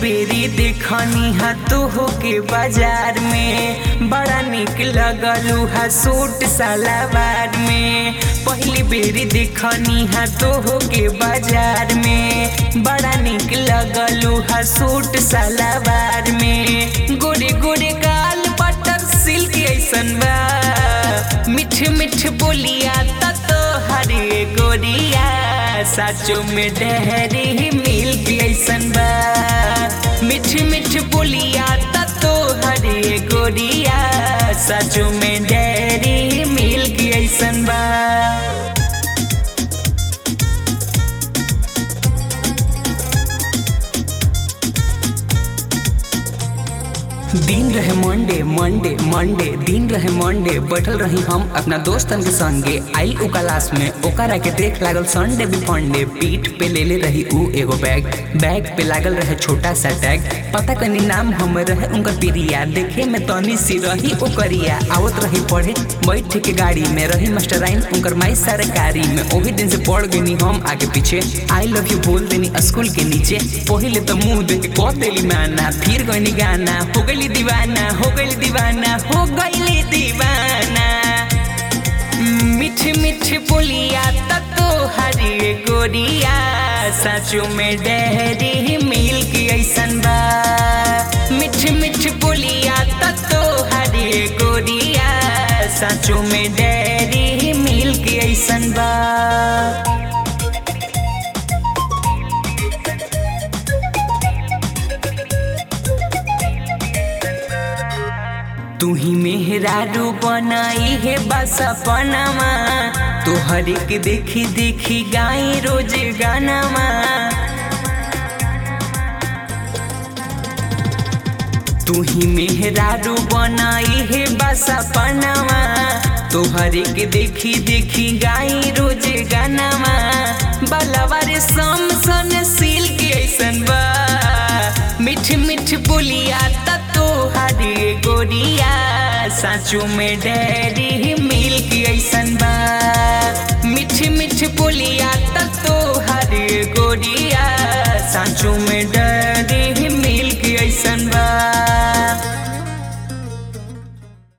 बेरी देखनी हा तो होके बाजार में बड़ा निक लगलू हा सूट सलवार में पहली बेरी देखनी हा तो होके बाजार में बड़ा निक लगलू हा सूट सलवार में गोरे गोरे गाल बटर सिल्क ऐसन बा मिठ मिठ बोलिया तो हरे गोरिया साचो में डहरी मिल्क ऐसन बा मिठ मिठ बोलिया तो हरे गोरिया साचो में डहरी मिल्क ऐसन बा दिन रहे मंडे मंडे मंडे दिन रहे मंडे बैठल रही हम अपना दोस्तन के संगे आइल उ क्लास में ओकरा के देख लागल संडे भी फंडे पीठ पे ले ले रही उ एगो बैग बैग पे लागल रहे छोटा सा टैग पता कनी नाम हम रहे उनकर पिरिया देखे में तनी सी रही ओकरिया आवत रही पढ़े बैठ के गाड़ी में रही मास्टराइन उनकर माई सरकारी में ओही दिन से पढ़ गनी हम आगे पीछे आई लव यू बोल देनी स्कूल के नीचे पहले तो मुंह देख के कह देली माना फिर गनी गाना हो गई दीवाना हो गई दीवाना हो गई दीवाना मिठ मिठ बोलिया तो हरी गोरिया साचो में डहरी मिल्क ऐसन बा मिठ मिठ बोलिया तो हरी गोरिया साचो में डहरी मिल्क ऐसन बा तू ही मेहरारू बनाई है बस अपनामा तोहर के देखी देखी गाई रोज गानामा तू ही मेहरारू बनाई है बस अपनामा तोहर के देखी देखी गाई रोज गानामा बलवर सम सन सील के ऐसन बा मिठ मिठ बोलिया तो हरे गोरिया साचो में डैरी मिल्क ऐसन बा मिठ मिठ बोलिया